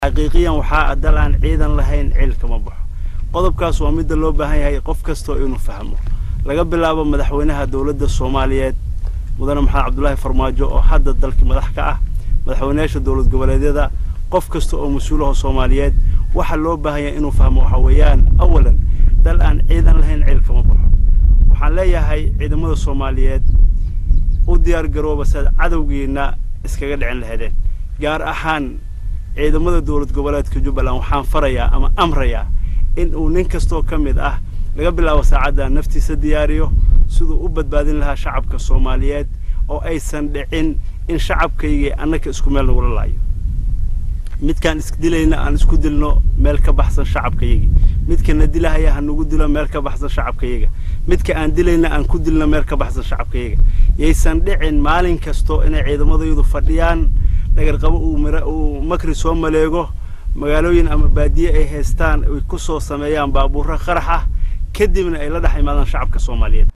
xaqiiqiyan waxaa dal aan ciidan lahayn cil kama baxo qodobkaas waa midda loo baahan yahay qof kastoo inuu fahmo laga bilaabo madaxweynaha dowladda soomaaliyeed mudane maxamed cabdulaahi farmaajo oo hadda dalkii madax ka ah madaxweynayaasha dowlad goboleedyada qof kasta oo mas-uulaha soomaaliyeed waxa loo baahan yahay inuu fahmo waxa weeyaan awalan dal aan ciidan lahayn cil kama baxo waxaan leeyahay ciidamada soomaaliyeed u diyaar garooba siaad cadowgiina iskaga dhicin lahaydeen gaar ahaan ciidamada dowlad goboleedka jubbaland waxaan farayaa ama amrayaa in uu nin kastoo ka mid ah laga bilaabo saacadda naftiisa diyaariyo siduu u badbaadin lahaa shacabka soomaaliyeed oo aysan dhicin in shacabkaygii annaka isku meel nagula laayo midkaan isdilayna aan isku dilno meel ka baxsan shacabkayagii midkana dilahaya ha nagu dilo meel ka baxsan shacabkayaga midka aan dilayna aan ku dilno meel ka baxsan shacabkayaga yaysan dhicin maalin kasto inay ciidamadaydu fadhiyaan dhagarqabo uu mira uu makri soo maleego magaalooyin ama baadiye ay haystaan ay ku soo sameeyaan baabuurro qarax ah kadibna ay la dhex imaadaan shacabka soomaaliyeed